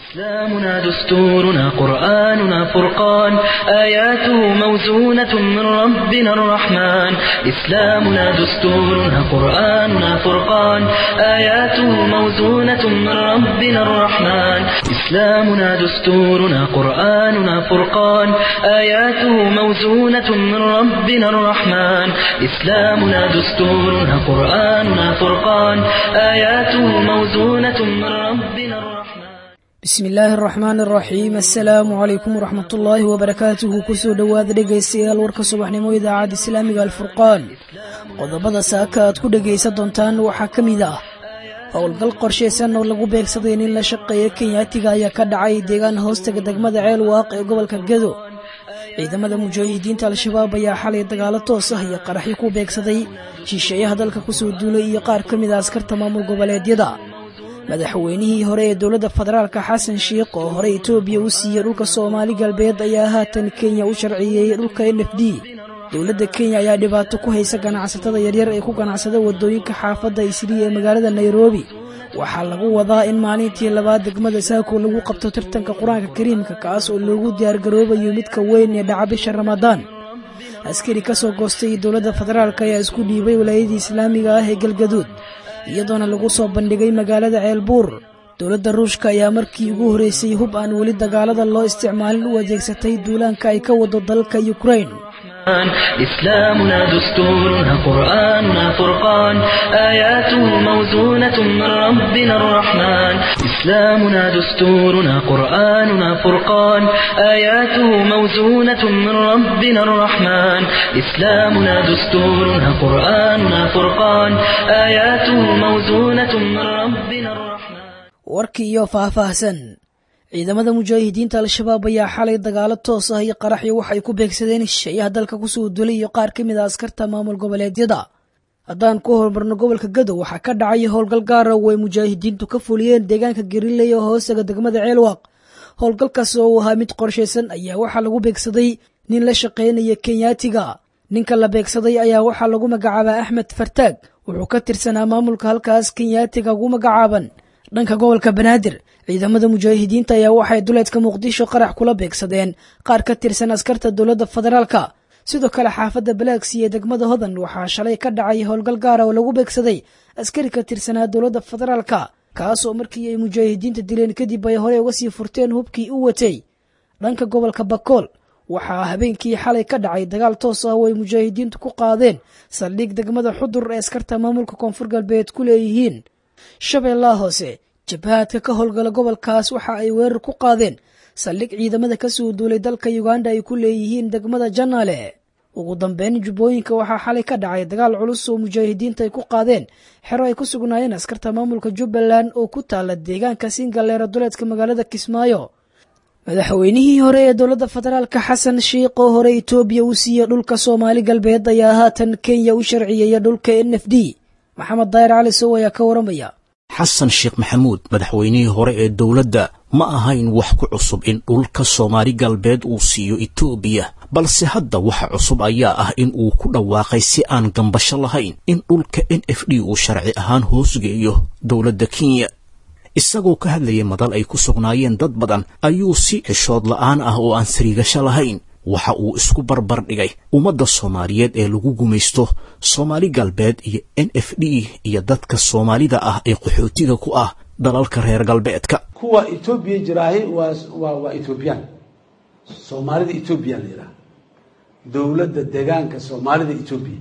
إسلامنا دستورنا قرآننا فرقان آياته موزونة من ربنا الرحمن إسلامنا دستورنا قرآننا فرقان آياته موزونة من ربنا الرحمن إسلامنا دستورنا قرآننا فرقان آياته موزونة من ربنا الرحمن إسلامنا دستورنا قرآننا فرقان آياته موزونة من ربنا الرحمن bismi illaahi araxmaan araxiim assalaamu calaykum waraxmat ullaahi wabarakaatuhu kusoo dhowaada dhegaystayaal warka subaxnimo idaacadda islaamiga alfurqaan qodobada saaka aad ku dhegaysan doontaan waxaa ka mid ah howlgal qorshaysan oo lagu beegsaday nin la shaqeeya kenyaatiga ayaa ka dhacay deegaan hoostaga degmada ceel waaq ee gobolka gedo ciidamada mujaahidiinta al-shabaab ayaa xalay dagaalo toos ah iyo qaraxyo ku beegsaday shisheeyaha dalka kusoo duulay iyo qaar ka mid a askarta maamul goboleedyada madaxweynihii hore ee dowladda federaalka xasan sheikh oo hore etoobiya u siiyey dhulka soomaali galbeed ayaa haatan kenya u sharciyeeyey dhulka n f d dowladda kenya ayaa dhibaato ku haysa ganacsatada yaryar ee ku ganacsada wadooyinka xaafadda isriya ee magaalada nairobi waxaa lagu wadaa in maalintii labaad degmada saako lagu qabto tartanka qur-aanka kariimka kaas oo loogu diyaargaroobayo midka weyn ee dhaca bisha ramadaan askari ka soo goostay dowladda federaalk ayaa isku dhiibay walaayadii islaamiga ah ee galgaduud iyadoona lagu soo bandhigay magaalada ceelbuur dowladda ruushka ayaa markii ugu horreysay hub aan weli dagaalada loo isticmaalin u adeegsatay duulaanka ay ka wado dalka yukrain إسلامنا دستورنا قرآننا فرقان آياته موزونة من ربنا الرحمن إسلامنا دستورنا قرآننا فرقان آياته موزونة من ربنا الرحمن إسلامنا دستورنا قرآننا فرقان آياته موزونة من ربنا الرحمن warkii iyo faahfaahsan ciidamada mujaahidiinta al-shabaab ayaa xalay dagaalo toos ah iyo qaraxyo waxay ku beegsadeen shisheeyaha dalka kusoo dulay iyo qaar ka mid a askarta maamul goboleedyada haddaan ku horumarno gobolka gadow waxaa ka dhacay howlgal gaara oo ay mujaahidiintu ka fuliyeen deegaanka gariley oo hoostaga degmada ceelwaaq howlgalkaas oo uu ahaa mid qorshaysan ayaa waxaa lagu beegsaday nin la shaqaynaya kenyaatiga ninka la beegsaday ayaa waxaa lagu magacaabaa axmed fartaag wuxuu ka tirsanaa maamulka halkaas kenyaatiga ugu magacaaban dhanka gobolka banaadir ciidamada mujaahidiinta ayaa waxay duleedka muqdisho qarax kula beegsadeen qaar ka tirsan askarta dowladda federaalka sidoo kale xaafadda balaaksi ee degmada hodan waxaa shalay ka dhacay howlgal gaara oo lagu beegsaday askari ka tirsanaa dowladda federaalka kaas oo markii ay mujaahidiinta dileen kadib ay horey uga sii furteen hubkii u watay dhanka gobolka bakool waxaa habeenkii xalay ka dhacay dagaal toos ah oo ay mujaahidiintu ku qaadeen saldhig degmada xudur ee askarta maamulka koonfur galbeed ku leeyihiin shabeellaha hoose jabhaadka ka howlgala gobolkaas waxa ay weerar ku qaadeen saldhig ciidamada ka soo duulay dalka uganda ay ku leeyihiin degmada janaale ugu dambeyn jubbooyinka waxaa xalay ka dhacay dagaal culus oo mujaahidiinta ay ku qaadeen xero ay ku sugnaayeen askarta maamulka jubbaland oo ku taala deegaanka singaleera duleedka magaalada kismaayo madaxweynihii hore ee dowladda federaalka xasan sheikh oo hore etoobiya u siiyey dhulka soomaali galbeed ayaa haatan kenya u sharciyeeya dhulka n f d maxamed daayir cali sow ayaa ka waramaya xasan sheekh maxamuud madaxweynihii hore ee dowladda ma ahayn wax ku cusub in dhulka soomaali galbeed uu siiyo etoobiya balse hadda waxa cusub ayaa ah in uu ku dhawaaqay si aan gambasho lahayn in dhulka n f d uu sharci ahaan hoosgeeyo dowladda kenya isagoo ka hadlayay madal ay ku sugnaayeen dad badan ayuu si xishood la'aan ah oo aan sariigasho lahayn waxa uu isku barbar dhigay ummadda soomaaliyeed ee lagu gumaysto soomaali galbeed iyo n f d iyo dadka soomaalida ah ee qaxootiga ku ah dalalka reer galbeedka kuwa etoobiya jiraahi waa waa waa etoobiyaan soomaalida etoobiya la yidhaha dowladda deegaanka soomaalida etoobiya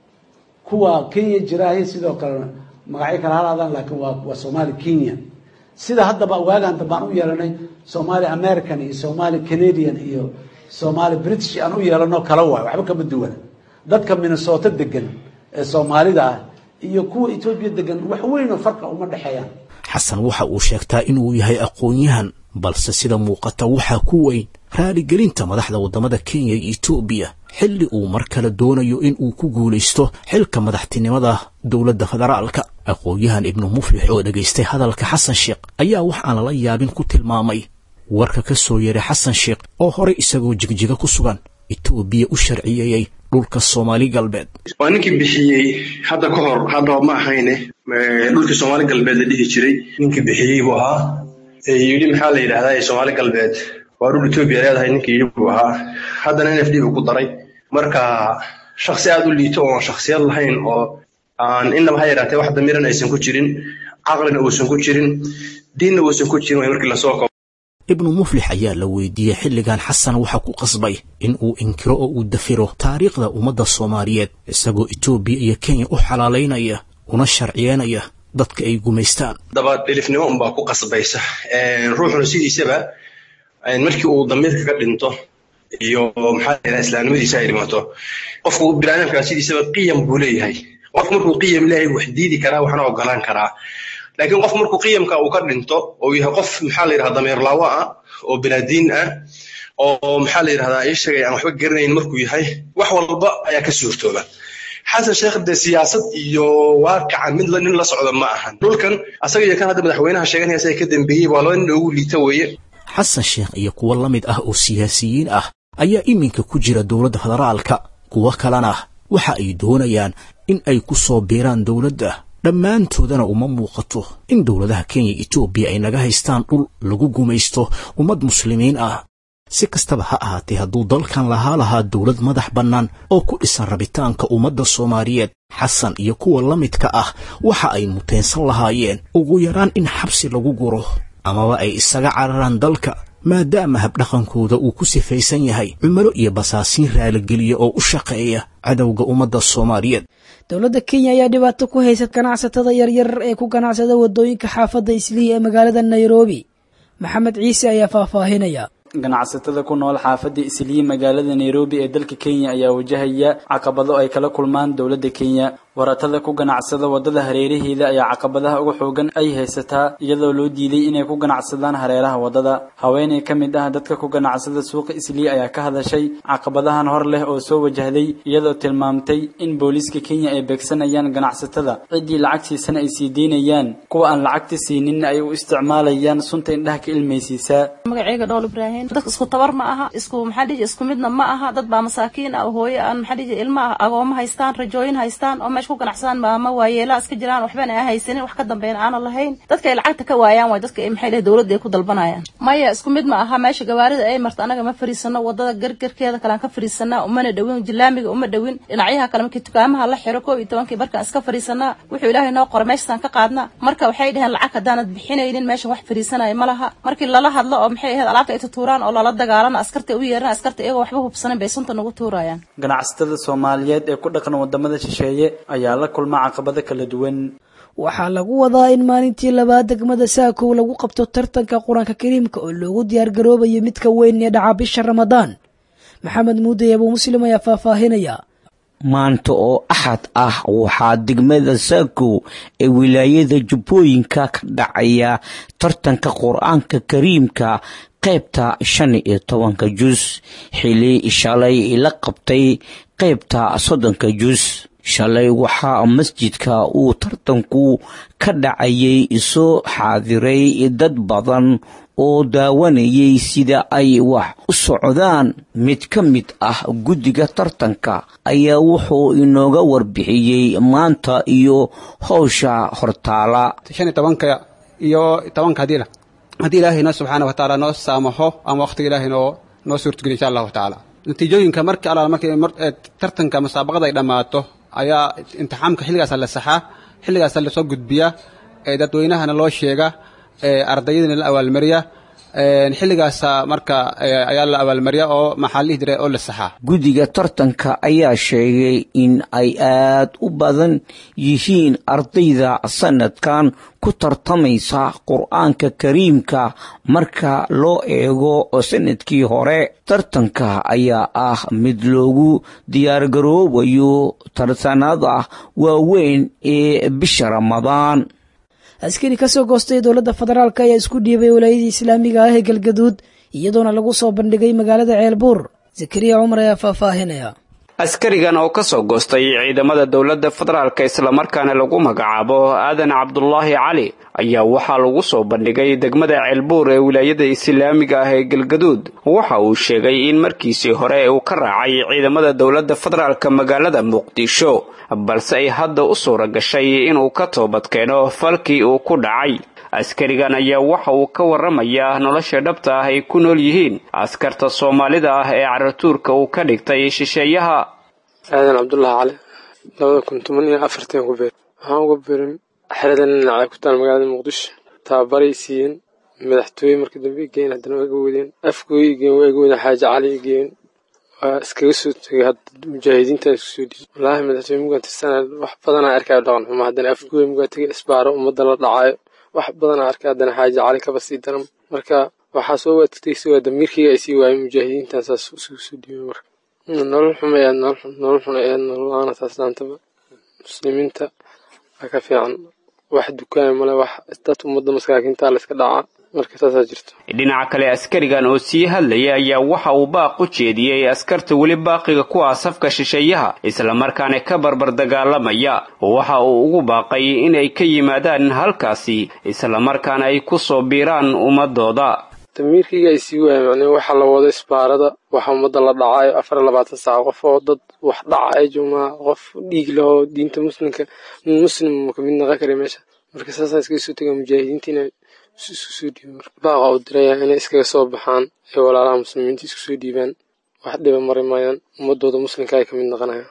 kuwa kenya jiraahi sidoo kale magacyo kale halaadaan laakiin waa waa soomaali kenya sida haddaba waagaan dambaan u yeelanay somaali american iyo somaali canadian iyo somaali british aan u yeelano kala waayo waxba kama duwana dadka minnesota degan ee soomaalida ah iyo kuwa etoobiya degan wax weynoo farqa uma dhexeeyaan xasan waxa uu sheegtaa inuu yahay aqoon-yahan balse sida muuqata waxaa ku weyn raaligelinta madaxda waddamada kenya iyo etoobiya xilli uu mar kale doonayo in uu ku guulaysto xilka madaxtinimada dowladda federaalka aqoon-yahan ibnu muflix oo dhegaystay hadalka xasan sheekh ayaa wax aan lala yaabin ku tilmaamay warka ka soo yeeray xasan sheekh oo horey isagoo jigjiga ku sugan etoobiya u sharciyeeyey dhulka soomaali galbeed waa ninkii bixiyey hadda ka hor haddaba ma ahayne dhulkii soomaali galbeed la dhihi jiray ninkii bixiyey buu ahaa yidhi maxaa la yidhahdaa soomaali galbeed waa dhul etoobiya leedahay ninkii yidhi buu ahaa haddana n f d buu ku daray marka shaksi aad u liito oon shaksiyad lahayn oo aan innaba ha yaraatee wax damiiran aysan ku jirin caqlina uusan ku jirin diinna uusan ku jirin way markii lasoo koobo ibnu muflix ayaa la weydiiyey xilligan xasan waxaa ku qasbay in uu inkiro oo uu dafiro taariikhda ummadda soomaaliyeed isagoo etoobiya iyo kenya u xalaalaynaya una sharciyeynaya dadka ay gumaystaan daba dhilifnimo unbaa ku qasbaysa ruuxuna sidiisaba markii uu damiirka ka dhinto iyo maxaa la yidhaha islaamnimadiisa ay dhimato qofku biniaadamkaa sidiisaba qiyam buu leeyahay qofku markuu qiyam leeyahay wax diidi karaa waxna ogolaan karaa laakiin qof markuu qiyamka uu ka dhinto oo yahay qof maxaa la yidhahda dameer laawo ah oo binaadiin ah oo maxaa la yidhahdaa ii sheegay aan waxba garanayn markuu yahay wax walba ayaa ka suurtooba xasan sheekh dee siyaasad iyo waaqica mid nin la socda ma ahan dhulkan asaga iyo kan hadda madaxweynaha sheeganaya isaga ka dambeeyey waa laba nin ugu liita weeye xasan sheekh iyo kuwo la mid ah oo siyaasiyiin ah ayaa iminka ku jira dowladda federaalka kuwo kalena waxa ay doonayaan in ay ku soo biiraan dowladda dhammaantoodana uma muuqato in dowladaha kenya etoobiya ay naga haystaan dhul lagu gumaysto ummad muslimiin ah si kastaba ha ahaatee hadduu dalkan lahaa lahaa dowlad madax bannaan oo ku dhisan rabitaanka ummadda soomaaliyeed xasan iyo kuwa la midka ah waxa ay muteensan lahaayeen ugu yaraan in xabsi lagu guro amaba ay isaga cararaan dalka maadaama habdhaqankooda uu ku sifaysan yahay cumalo iyo basaasiin raaligeliya oo u shaqeeya cadowga ummadda soomaaliyeed dowladda kenya ayaa dhibaato ku haysa ganacsatada yaryar ee ku ganacsada waddooyinka xaafadda islii ee magaalada nairobi maxamed ciise ayaa faahfaahinaya ganacsatada ku nool xaafadda islii magaalada nairobi ee dalka kenya ayaa wajahaya caqabado ay kala kulmaan dowladda kenya waratada ku ganacsada waddada hareeraheeda ayaa caqabadaha uga xoogan ay haysataa iyadoo loo diiday inay ku ganacsadaan hareeraha waddada haweeney ka mid ah dadka ku ganacsada suuqa islii ayaa ka hadashay caqabadahan hor leh oo soo wajahday iyadoo tilmaamtay in booliiska kenya ay beegsanayaan ganacsatada ciddii lacagtiisana ay sii deynayaan kuwa aan lacagta siinin ay u isticmaalayaan sunta indhaha ka ilmaysiisaa magaceyga dhool ibraahim dadka isku tabar ma aha isku maxaa dhihi isku midna ma aha dad baa masaakiin ah hooyo aan maxaa dhihi ilma ah agooma haystaan rajooyin haystaan oo meesha ku ganacsadaan maama waayeelaa iska jiraan waxbana aan haysanin wax ka dambeyn aanan lahayn dadka ay lacagta ka waayaan waay dadka maxay dhihi dowladda ay ku dalbanayaan maya isku mid ma aha meesha gawaarida ay marto anaga ma fariisano wadada gargarkeeda kale aan ka fariisanaa umana dhowin jilaamiga uma dhowin dhinacyaha kale markii dukaamaha la xiro koob iyo tobankii barkaan iska fariisanaa wuxuu ilaahay noo qoray meeshasaan ka qaadna marka waxay dhaheen lacag haddaanad bixinaynin meesha wax fariisanaya ma laha markii lala hadlo oo maxay ahayd alaabta ay tutuuraan oo lala dagaalana askarta u yeeran askarta iyagoo waxba hubsanin bay sunta nagu tuurayaan ganacsatada soomaaliyeed ee ku dhaqan wadamada shisheeye ayaa la kulma caqabado kala duwan waxaa lagu wadaa in maalintii labaad degmada saakow lagu qabto tartanka qur-aanka kariimka oo loogu diyaargaroobayo midka weyn ee dhaca bisha ramadaan maxamed muuday abuu muslim ayaa faahfaahinaya maanta oo axad ah waxaa degmada saakow ee wilaayada jubbooyinka ka dhacaya tartanka qur-aanka kariimka qaybta shan iyo tobanka jus xili shalay la qabtay qaybta soddonka jus shalay waxaa masjidka uu tartanku ka dhacayay soo xaadiray dad badan oo daawanayay sida ay wax u socdaan mid ka mid ah guddiga tartanka ayaa wuxuu inooga warbixiyey maanta iyo howsha hortaala shan iyo tobanka iyo tobanka hadiila haddii ilaahayna subxaana wa tacaala noo saamaxo ama wakhtiga ilaahay noo noo suurtogeliy insha allahu tacaala natiijooyinka markii alla markii tartanka musaabaqada ay dhammaato ayaa imtixaamka xilligaasa la saxaa xilligaasa lasoo gudbiyaa dadweynahana loo sheega ardayadana la abaalmariya xilligaasa marka ayaa la abaalmariya oo maxaa lihi jira oo la saxaa guddiga tartanka ayaa sheegay in ay aad u badan yihiin ardayda sanadkan ku tartamaysa qur-aanka kariimka marka loo eego sanadkii hore tartanka ayaa ah mid loogu diyaargaroobayo tartanada waaweyn ee bisha ramadaan askari ka soo goostay dowladda federaalk ayaa isku dhiibay walaayadii islaamiga ah ee galgaduud iyadoona lagu soo bandhigay magaalada ceelbuur zakariya cumar ayaa faahfaahinaya askarigan oo ka soo goostay ciidamada dowladda federaalk islamarkaana lagu magacaabo aadan cabdulaahi cali ayaa waxaa lagu soo bandhigay degmada ceelbuur ee wilaayada islaamiga ah ee galgaduud waxa uu sheegay in markiisii hore uu ka raacay ciidamada dowladda federaalk magaalada muqdisho balse ay hadda u suura gashay inuu ka toobad keeno falkii uu ku dhacay askarigan ayaa waxa uu ka warramayaa nolosha dhabta ah ay ku nool yihiin askarta soomaalida ah ee caratuurka uu ka dhigtay shisheeyaha aadan cabdullaahi cali labada kun toban iyo afartan ku beer waxaan uga beerin xerada dhinacay ku taal magaalada muqdisho tababaray siiyeen madaxtooye markii dambe igeen haddana waa iga wadeen afkooy igeen waa iga wadeen xaaji cali igeen waa iskaga soo tegay hadda mujaahidiinta isku soo dhiisay wallaahi madaxtooye mugaan tirsanaa wax badanaa arkaayo dhaqan xumo haddana afkooy mugaa tegay isbaaro ummadda la dhacaayo wax badanaa arkay haddana xaaji cali kaba sii daran marka waxaa soo waatagtay si waa damiirkayga ay sii waayeen mujaahidiintan saas isugu soo dhiibay marka nolol xuma ee nolol xuna ee nolol la-aana taas dhaantaba muslimiinta waa ka fiican wax dukaaya male wax dad ummadda masaakiinta la iska dhacaa marka taasaa jirto dhinaca kale askarigan oo sii hadlaya ayaa waxa uu baaq u jeediyey askarta weli baaqiga ku ah safka shisheeyaha islamarkaana ka barbar dagaalamaya waxa uu ugu baaqay inay ka yimaadaan halkaasi islamarkaana ay ku soo biiraan ummadooda damiirkayga ay sii waaya macnee waxaa la wado isbaarada waxa ummadda la dhacaayo afar iyo labaatan saac qof oo dad wax dhacayo jumaa qof dhiig lahoo diinta muslimka muslim ka mid naqan kara meesha marka saasaan iskaga soo tegaa mujaahidiinta inay isku soo dhiiban marka baaqa u diraya inay iskaga soo baxaan ee walaalaha muslimiinta isku soo dhiibaan wax dhiba mari maayaan ummadooda muslimka ay ka mid naqanayaan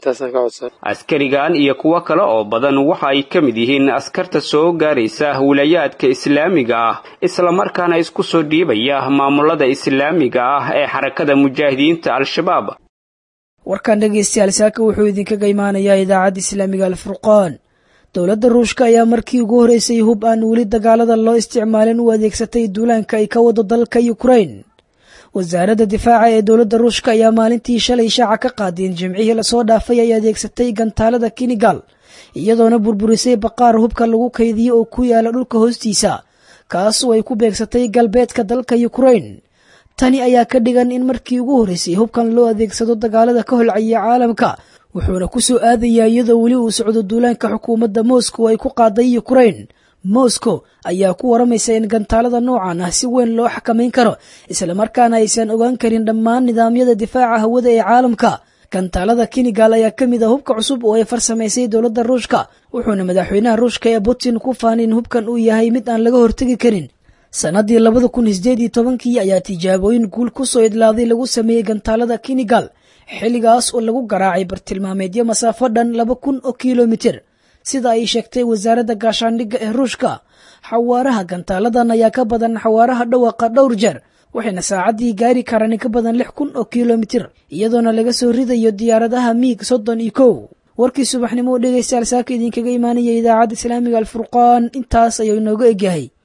askarigan iyo kuwo kale oo badan waxa ay ka mid yihiin askarta soo gaaraysa wilayaadka islaamiga ah islamarkaana isku soo dhiibaya maamulada islaamiga ah ee xarakada mujaahidiinta al-shabaab warkan dhegaystayaal saaka wuxuu idinkaga imaanayaa idaacadda islaamiga alfurqaan dowladda ruushka ayaa markii ugu horeysay hub aan weli dagaalada loo isticmaalin u adeegsatay duulaanka ay ka wado dalka ukrain wasaaradda difaaca ee dowladda ruushka ayaa maalintii shalay shaaca ka qaadeen jimcihii lasoo dhaafay ay adeegsatay gantaalada kinigal iyadoona burburisay baqaar hubka lagu kaydiyo oo ku yaala dhulka hoostiisa kaasoo ay ku beegsatay galbeedka dalka ukrain tani ayaa ka dhigan in markii ugu horeysay hubkan loo adeegsado dagaalada ka holcaya caalamka wuxuuna ku soo aadayaa iyadoo weli uu socdo duulaanka xukuumadda moscow ay ku qaaday ukrain moscow ayaa ku waramaysa in gantaalada noocan ah si weyn loo xakamayn karo islamarkaana aysan ogaan karin dhammaan nidaamyada difaaca hawada ee caalamka gantaalada kinigal ayaa ka mid a hubka cusub oo ay farsamaysay dowladda ruushka wuxuuna madaxweynaha ruushka ee putin ku faanay in hubkan uu yahay mid aan laga hortegi karin sannaddii labada kun sideed iyo tobankii ayaa tijaabooyin guul ku soo idlaaday lagu sameeyey gantaalada kinigal xilligaas oo lagu garaacay bartilmaameedyo masaafo dhan laba kun oo kilomitir sida ay sheegtay wasaaradda gaashaandhigga ee ruushka xawaaraha gantaaladan ayaa ka badan xawaaraha dhawaqa dhowr jeer waxayna saacaddii gaari karaan ka badan lix kun oo kilomitir iyadoona laga soo ridayo diyaaradaha miig soddon iyo kow warkii subaxnimo oo dhegaystayaal saaka idinkaga imaanaya idaacadda islaamiga alfurqaan intaas ayuu inooga egyahay